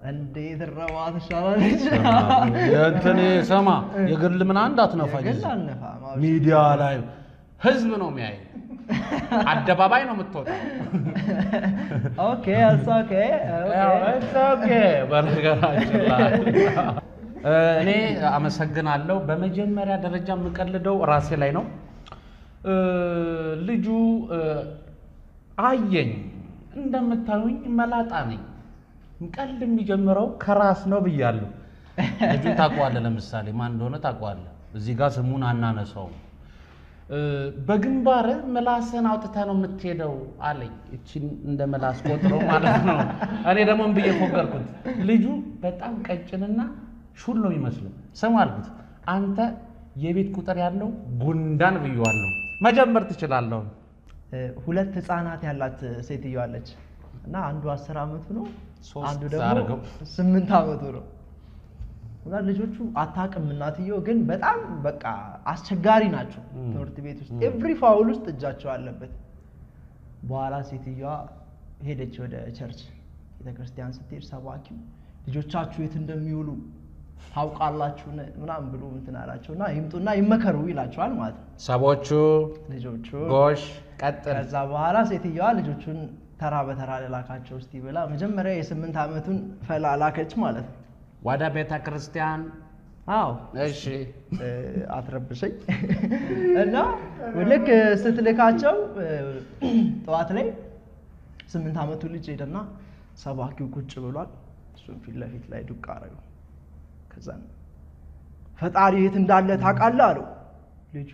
እንዴት ረባ ትሻላለች። የእንትን ሰማ የግል ምን አንድ አትነፋኝ። የግል አልነፋም። አዎ፣ ሚዲያ ላይ ህዝብ ነው የሚያይ። አደባባይ ነው የምትወጣው። ኦኬ እሱ ኦኬ ያው ኦኬ። it's okay በነገራችን ላይ እ፣ እኔ አመሰግናለሁ። በመጀመሪያ ደረጃ የምቀልደው ራሴ ላይ ነው። እ፣ ልጁ እ፣ አየኝ። እንደምታዩኝ መላጣ ነኝ። ቀልድ የሚጀምረው ከራስ ነው ብያለሁ። ልጁን ታውቀዋለህ። ለምሳሌ ማን እንደሆነ ታውቀዋለህ። እዚህ ጋር ስሙን አናነሳውም። እ፣ በግንባርህ ምላስህን አውጥተህ ነው የምትሄደው አለኝ። እቺን እንደ ምላስ ቆጥረው ማለት ነው። እኔ ደግሞ ምን ብዬ ፎገርኩት። ልጁ በጣም ቀጭንና ሹል ነው የሚመስለው። ስም አልኩት፣ አንተ የቤት ቁጥር ያለው ጉንዳን ብዬዋለሁ። መጀመር ትችላለሁ። እ፣ ሁለት ህፃናት ያላት ሴትዮ አለች እና አንዱ አስር አመቱ ነው፣ ሶስት አንዱ ደግሞ አድርገው። ስምንት አመቱ ነው። እና ልጆቹ አታውቅም እናትየው ግን በጣም በቃ አስቸጋሪ ናቸው። ም። ትምህርት ቤት ውስጥ ም። ኤቭሪ ፋውል ውስጥ እጃቸው አለበት። በኋላ ሴትዮዋ ሄደች ወደ ቸርች ቤተክርስቲያን ስትሄድ ሰባኪው ልጆቻችሁ የት እንደሚውሉ ታውቃላችሁ ምናምን ብሎ እንትን አላቸው እና ይምጡና ይመከሩ ይላቸዋል ማለት ነው ሰቦቹ ልጆቹ ጎሽ ቀጥል። ከዛ በኋላ ሴትዮዋ ልጆቹን ተራ በተራ ልላካቸው እስቲ ብላ መጀመሪያ የስምንት ዓመቱን ፈላ ላከች ማለት ነው። ወደ ቤተ ክርስቲያን አዎ እሺ እ፣ አትረብሸኝ እና ልክ ስትልካቸው እ፣ ጠዋት ላይ ስምንት ዓመቱ ልጅ ሄደና ሰባኪው ቁጭ ብሏል። እሱም ፊት ለፊት ላይ ዱቅ አረገው። ከዛ ፈጣሪ የት እንዳለ ታውቃለህ አለው ልጁ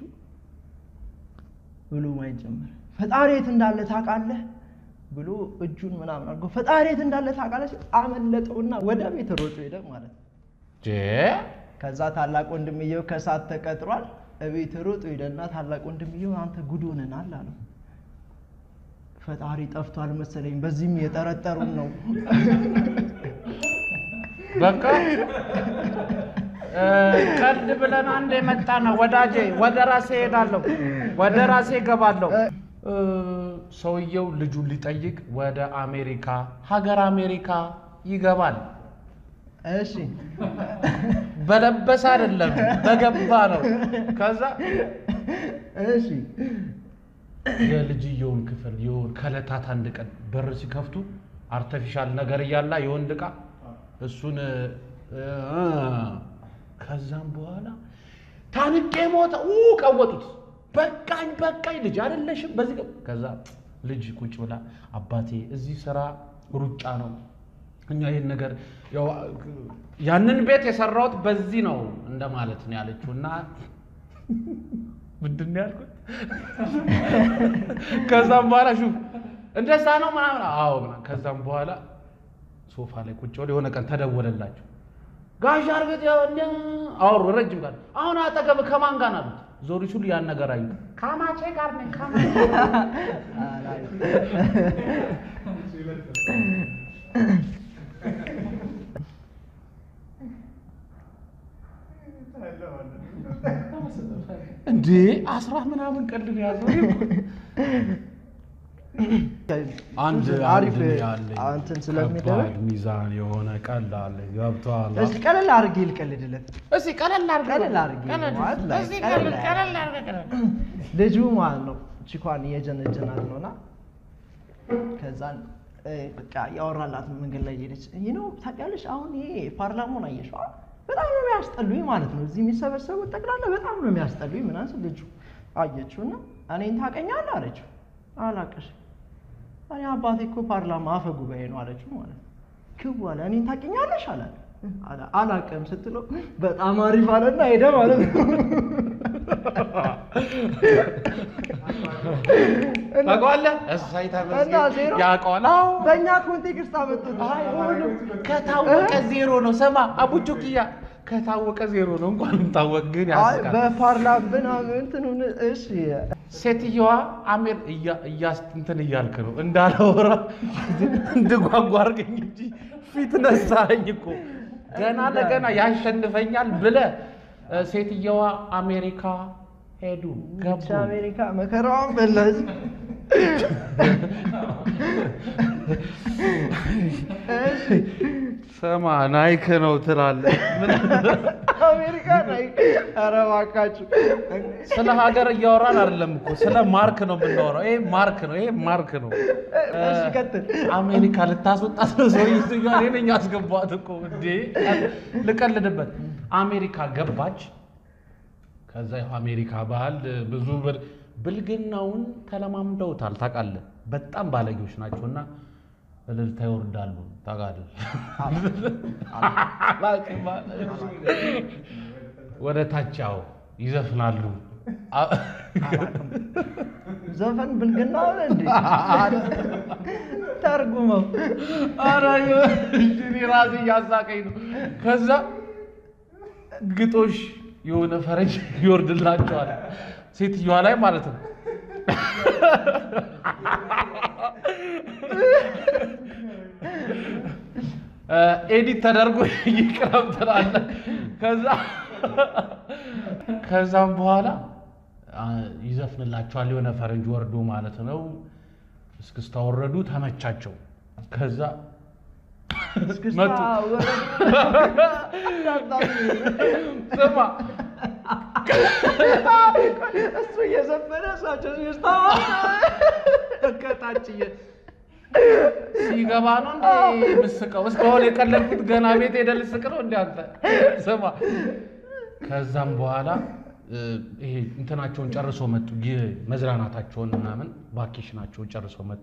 ብሎ ማየት ጀመረ። ፈጣሪ የት እንዳለ ታውቃለህ ብሎ እጁን ምናምን አድርጎ ፈጣሪ የት እንዳለ ታውቃለህ ሲል አመለጠውና ወደ ቤት ሮጦ ሄደ ማለት ነው። ጄ ከዛ ታላቅ ወንድምየው ከሳት ተቀጥሯል። እቤት ሮጦ ሄደና ታላቅ ወንድምየው አንተ ጉድ ሆነናል አለው። ፈጣሪ ጠፍቷል መሰለኝ፣ በዚህም የጠረጠሩን ነው። በቃ እ፣ ቀልድ ብለን አንድ የመጣ ነው ወዳጄ። ወደ ራሴ እሄዳለሁ፣ ወደ ራሴ እገባለሁ። እ፣ ሰውየው ልጁን ሊጠይቅ ወደ አሜሪካ ሀገር አሜሪካ ይገባል። እሺ በለበሰ አይደለም በገባ ነው። ከዛ እሺ የልጅየውን ክፍል የሆን ከዕለታት አንድ ቀን በር ሲከፍቱ አርተፊሻል ነገር እያላ የወንድ ዕቃ እሱን እ፣ ከዛም በኋላ ታንቄ ሞተ ኡ ቀወጡት። በቃኝ በቃኝ ልጅ አይደለሽም በዚህ ቀ- ከዛ ልጅ ቁጭ ብላ አባቴ እዚህ ስራ ሩጫ ነው እኛ ይህን ነገር ያው ያንን ቤት የሰራሁት በዚህ ነው እንደማለት ነው ያለችው እና ምንድን ነው ያልኩት? ከዛም በኋላ ሹፍ እንደዛ ነው ምናምን አዎ ምናምን ከዛም በኋላ ሶፋ ላይ ቁጭ ብለው የሆነ ቀን ተደወለላቸው ጋሽ አርገት ያው እንደ አወሩ ረጅም ጋር አሁን አጠገብ ከማን ጋር ናሉት ዞሪ ሲሉ ያን ነገር አዩ ከማቼ ጋር ነኝ ከማቼ እንዴ አስራ ምናምን ቀልድ ነው ያዘው አንድ አሪፍ አንድ ያለኝ እንትን ስለሚደረግ ከባድ ሚዛን የሆነ ቀልድ አለ ገብቶሃል እስቲ ቀለል አድርጌ ልቀልድለት። እስኪ ቀለል አድርገህ ቀለል አድርጌ ማለት ላይ እስኪ ቀለል ቀለል ቀለል አድርገህ ቀለል ልጁ ማለት ነው ቺኳን እየጀነጀናት ነውና ከዛን እ፣ በቃ ያወራላት መንገድ ላይ ሄደች። ይህ ነው ታውቂያለሽ፣ አሁን ይሄ ፓርላማውን አየሽ አ? በጣም ነው የሚያስጠሉኝ ማለት ነው። እዚህ የሚሰበሰቡት ጠቅላላ በጣም ነው የሚያስጠሉኝ ምናምን ስል ልጁ አየችው እና እኔን ታውቀኛለህ አለችው። አላውቅሽም እኔ አባቴ እኮ ፓርላማ አፈ ጉባኤ ነው አለችው ማለት ነው። ክው አለ እኔን ታውቂኛለሽ አላት። አላ- አላውቅም ስትለው በጣም አሪፍ አለና ሄደ ማለት ነው። ታውቀዋለህ? እሰይ እና ተመስገን ዜሮ? ያውቀዋል። አዎ በእኛ ኮንቴክስት አመጡት። አይሆንም። ከታወቀ ዜሮ ነው። ስማ አቡቹክያ ከታወቀ ዜሮ ነው። እንኳንም ታወቅ ግን አይ ያስቃል። በፓርላማ ምናምን እንትኑን እሺ ሴትየዋ አሜር እያ- እያስ እንትን እያልክ ነው እንዳላወራ እንድጓጓ አድርገኝ እንጂ ፊት ነሳኝ እኮ ገና ለገና ያሸንፈኛል ብለህ እ፣ ሴትየዋ አሜሪካ ሄዱ ገቡ። ብቻ አሜሪካ መከራዋን በላች። እሺ ስማ ናይክ ነው ትላለህ። ምን አሜሪካ ላይ ኧረ እባካችሁ ስለ ሀገር እያወራን አይደለም እኮ ስለ ማርክ ነው የምናወራው። ይሄ ማርክ ነው፣ ይሄ ማርክ ነው። እሺ ቀጥል። አሜሪካ ልታስወጣት ነው ሰውዬው። እኔ ነኝ ያስገባት እኮ እንዴ! ልቀልድበት። አሜሪካ ገባች። ከዛ ያው አሜሪካ ባህል ብዙ ብል- ብልግናውን ተለማምደውታል። ታውቃለህ፣ በጣም ባለጌዎች ናቸውና እልልታ ይወርዳሉ። ታውቃለህ፣ ወደ ታች ያው ይዘፍናሉ። አ- ዘፈን ብልግና ሆነ እንዴ? ተርጉመው ኧረ እኔ ራሴ እያሳቀኝ ነው። ከዛ ግጦሽ የሆነ ፈረንጅ ይወርድላቸዋል ሴትዮዋ ላይ ማለት ነው። ኤዲት ተደርጎ ይቅረብ ትላለህ። ከዛ ከዛም በኋላ አ፣ ይዘፍንላቸዋል የሆነ ፈረንጅ ወርዶ ማለት ነው። እስክስታ ወረዱ፣ ተመቻቸው። ከዛ እስክስታ መጡ። ወረዱ። ስማ እሱ እየዘፈነ እሳቸው እስክስታ ከታች እየ- ሲገባ ነው እንዴ ምስቀው? እስካሁን የቀለድኩት ገና ቤት ሄደህ ልስቅ ነው እንዴ አንተ? ስማ ከዛም በኋላ እ፣ ይሄ እንትናቸውን ጨርሶ መጡ። ይህ መዝናናታቸውን ምናምን ቫኬሽናቸውን ጨርሶ መጡ።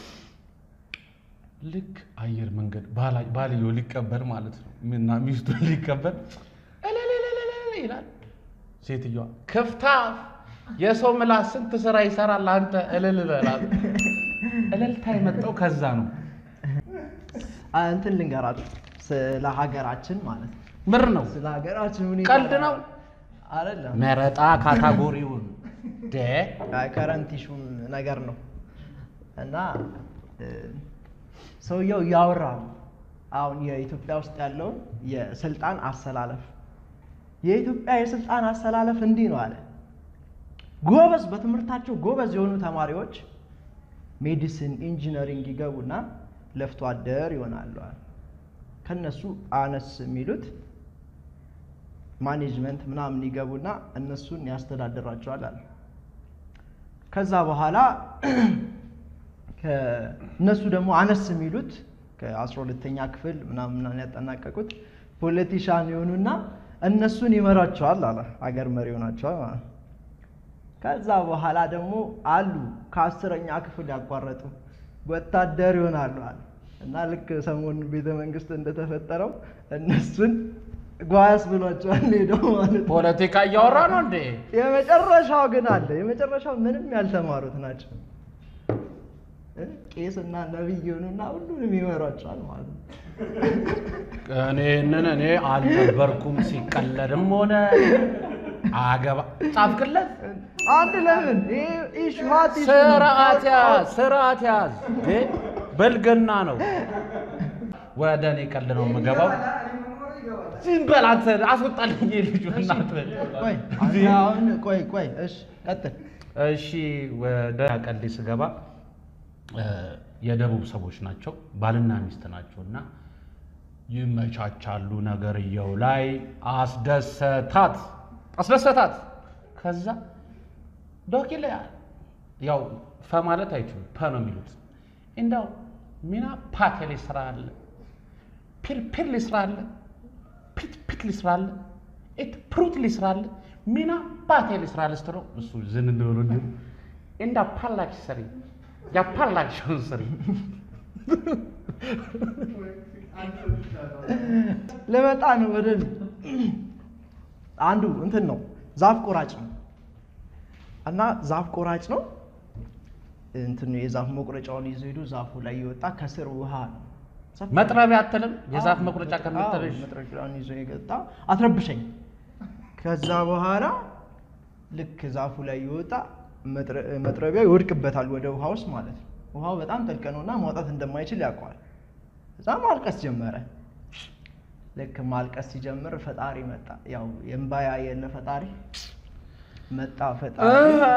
ልክ አየር መንገድ ባላ- ባልየው ሊቀበል ማለት ነው እና ሚስቱን ሊቀበል እልልልልል ይላል። ሴትዮዋ ክፍታ የሰው ምላስ ስንት ስራ ይሰራል አንተ እልል በላት። እልልታ የመጣው ከዛ ነው። አ፣ እንትን ልንገራችሁ ስለ ሀገራችን ማለት ነው። ምር ነው ስለ ሀገራችን ሁኔታ ቀልድ ነው። አይደለም። መረጣ ካታጎሪውን ደ ከረንት ኢሹም ነገር ነው እና እ፣ ሰውየው እያወራ ነው አሁን የኢትዮጵያ ውስጥ ያለውን የስልጣን አሰላለፍ የኢትዮጵያ የስልጣን አሰላለፍ እንዲህ ነው አለ። ጎበዝ በትምህርታቸው ጎበዝ የሆኑ ተማሪዎች ሜዲሲን፣ ኢንጂነሪንግ ይገቡና ለፍቶ አደር ይሆናሉ አለ። ከነሱ አነስ የሚሉት ማኔጅመንት ምናምን ይገቡና እነሱን ያስተዳድራቸዋል አለ። ከዛ በኋላ እነሱ ደግሞ አነስ የሚሉት ከአስራ ሁለተኛ ክፍል ምናምን ምናምን ያጠናቀቁት ፖለቲሻን የሆኑና እነሱን ይመራቸዋል አለ። አገር መሪ ሆናቸዋል ማለት ነው። ከዛ በኋላ ደግሞ አሉ ከአስረኛ ክፍል ያቋረጡ ወታደር ይሆናሉ አለ እና ልክ ሰሞኑን ቤተ መንግስት እንደተፈጠረው እነሱን ጓያስ ብሏቸዋል ሄደው ማለት ነው። ፖለቲካ እያወራ ነው እንዴ? የመጨረሻው ግን አለ። የመጨረሻው ምንም ያልተማሩት ናቸው። እ? ቄስና ነቢይ የሆኑና ሁሉንም ይመሯቸዋል ማለት ነው። እኔንን እኔ አልነበርኩም ሲቀለድም ሆነ አገባ ጻፍክለት። አንድ ለምን ይሄ ኢሹ ሀት ኢሹ ነው። ስርዓት ያዝ፣ ስርዓት ያዝ። እንዴ በልገና ነው። ወደ እኔ ቀልድ ነው የምገባው። ዝም በል አንተ አስወጣልኝ ልጁ እናትህ። ቆይ አንተ አሁን ቆይ ቆይ እሺ ቀጥል። እሺ ወደ ቀልዴ ስገባ እ፣ የደቡብ ሰዎች ናቸው፣ ባልና ሚስት ናቸው እና ይመቻቻሉ። ነገርየው ላይ አስደሰታት አስደሰታት። ከዛ ዶኪላ ያው ፈ ማለት አይችሉም ፐ ነው የሚሉት። እንዳው ሚና ፓቴ ሊስራ አለ ፒርፒር ሊስራ አለ ፒት ፒት ሊስራ አለ ኢት ፕሩት ሊስራ አለ ሚና ፓቴ ሊስራ አለ ስትለው እሱ ዝን እንደሆነ እንዲሁ እንዳ ፓላች ስሪ ያፓላችሁን ስሪ ልመጣ ነው ወደ አንዱ እንትን ነው ዛፍ ቆራጭ ነው እና ዛፍ ቆራጭ ነው እንትን የዛፍ መቁረጫውን ይዞ ሄዶ ዛፉ ላይ የወጣ ከስር ውሃ ነው ሰፊ- መጥረቢያ አትልም የዛፍ አዎ፣ መቁረጫ አዎ፣ ከምትልሽ መጥረቢያውን ይዞ የገጣ አትረብሸኝ። ከዛ በኋላ ልክ ዛፉ ላይ የወጣ መጥረ- መጥረቢያው ይወድቅበታል ወደ ውሃ ውስጥ ማለት ነው። ውሃው በጣም ጥልቅ ነውና ማውጣት እንደማይችል ያውቀዋል። እዛ ማልቀስ ጀመረ። ልክ ማልቀስ ሲጀምር ፈጣሪ መጣ። ያው የእምባያ የለ ፈጣሪ መጣ ፈጣሪ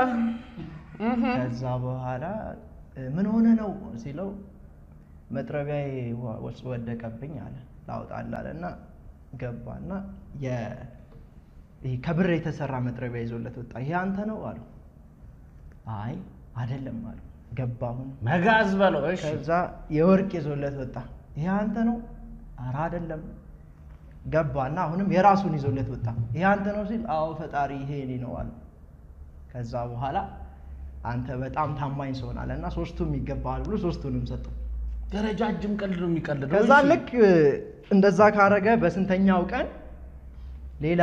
ከዛ በኋላ እ፣ ምን ሆነ ነው ሲለው መጥረቢያዬ ውሃ ውስጥ ወደቀብኝ አለ። ላውጣልህ አለና ገባና የ- ይሄ ከብር የተሰራ መጥረቢያ ይዞለት ወጣ። ይሄ አንተ ነው አለው። አይ አይደለም አለው። ገባሁን መጋዝ በለው። እሺ ከዛ የወርቅ ይዞለት ወጣ። ይሄ አንተ ነው? ኧረ አይደለም። ገባና አሁንም የራሱን ይዞለት ወጣ። ይሄ አንተ ነው ሲል አዎ ፈጣሪ ይሄ እኔ ነው አለ። ከዛ በኋላ አንተ በጣም ታማኝ ሰው ነህ አለና ሶስቱም ይገባሃል ብሎ ሶስቱንም ሰጠው። ረጃጅም ቀልድ ነው የሚቀልደው። ከዛ እሺ። ልክ እንደዛ ካረገ በስንተኛው ቀን ሌላ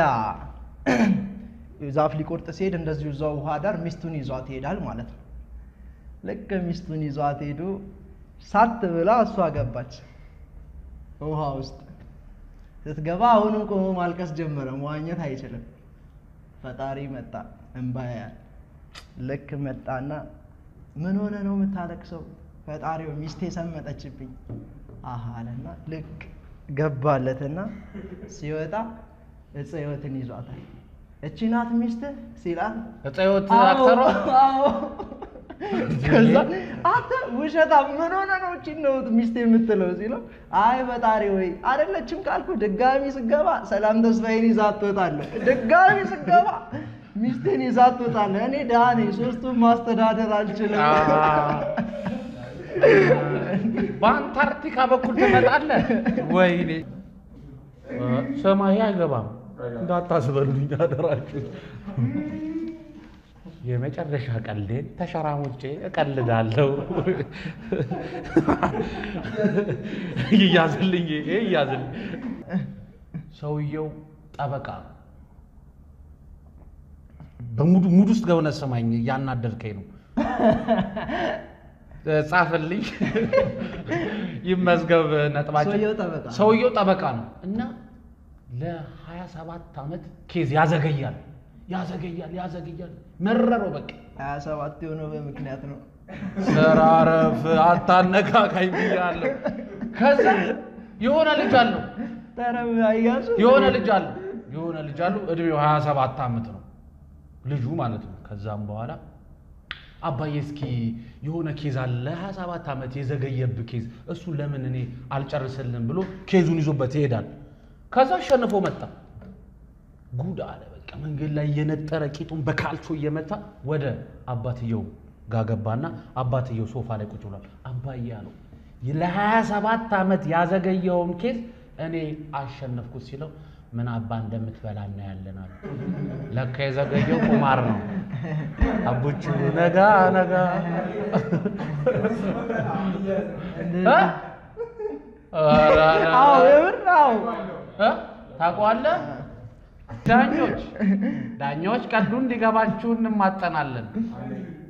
ዛፍ ሊቆርጥ ሲሄድ እንደዚሁ እዛው ውሃ ዳር ሚስቱን ይዟት ይሄዳል ማለት ነው። ልክ ሚስቱን ይዟት ሄዶ ሳት ብላ እሷ ገባች ውሃ ውስጥ ስትገባ አሁንም ቆሞ ማልቀስ ጀመረ። መዋኘት አይችልም። ፈጣሪ መጣ እንባ ያያል። ልክ መጣና ምን ሆነ ነው የምታለቅሰው? ፈጣሪው ሚስቴ ሰመጠችብኝ አሃ አለና ልክ ገባለትና ሲወጣ እፀ ሕይወትን ይዟታል። እቺ ናት ሚስትህ ሲላት እፀ ሕይወት አዎ፣ አክተሯ አዎ። ከዛ አንተ ውሸታ ምን ሆነ ነው እቺን ነው ሚስት የምትለው ሲለው አይ ፈጣሪ ወይ አይደለችም ካልኩ ድጋሚ ስገባ ሰላም ተስፋዬን ይዛት ትወጣለህ ድጋሚ ስገባ ሚስቴን ይዛት ትወጣለህ እኔ ድሃ ነኝ ሶስቱን ማስተዳደር አልችልም በአንታርክቲካ በኩል ትመጣለህ። ወይኔ ሰማይ አይገባም እንዳታስበሉኝ አደራችሁ። የመጨረሻ ቀልዴን ተሸራሙጬ እቀልዳለሁ። ይያዝልኝ፣ ይሄ ይያዝልኝ። ሰውየው ጠበቃ ነው። በሙድ ሙድ ውስጥ ገብነ ሰማኝ፣ እያናደድከኝ ነው። ጻፍልኝ፣ ይመዝገብ ነጥባችን። ሰውየው ጠበቃ ነው። ሰውየው ጠበቃ ነው እና ለ27 ዓመት ኬዝ ያዘገያል ያዘገያል ያዘገያል። መረረው በቃ ሀያ ሰባት የሆነው በምክንያት ነው ሰራረፍ አታነካካኝ ብያለሁ። ከዛ የሆነ ልጅ አለው ተረብ አያሱ የሆነ ልጅ አለው የሆነ ልጅ አለው እድሜው 27 ዓመት ነው ልጁ ማለት ነው። ከዛም በኋላ አባዬ እስኪ የሆነ ኬዝ አለ 27 ዓመት የዘገየብህ ኬዝ እሱ ለምን እኔ አልጨርስልም ብሎ ኬዙን ይዞበት ይሄዳል። ከዛ አሸንፎ መጣ። ጉድ አለ በቃ መንገድ ላይ እየነጠረ ቂጡን በካልቾ እየመታ ወደ አባትየው ጋር ገባና አባትየው ሶፋ ላይ ቁጭ ብሏል። አባዬ አለው ለ27 ዓመት ያዘገየውን ኬዝ እኔ አሸነፍኩት ሲለው ምን አባ እንደምትበላ እናያለን አለ። ለካ የዘገየው ቁማር ነው። አቡቹ ነጋ ነጋ እ? ኧረ አዎ የምር አዎ እ? ታውቀዋለህ? ዳኞች ዳኞች ቀልዱ እንዲገባችሁ እንማጠናለን።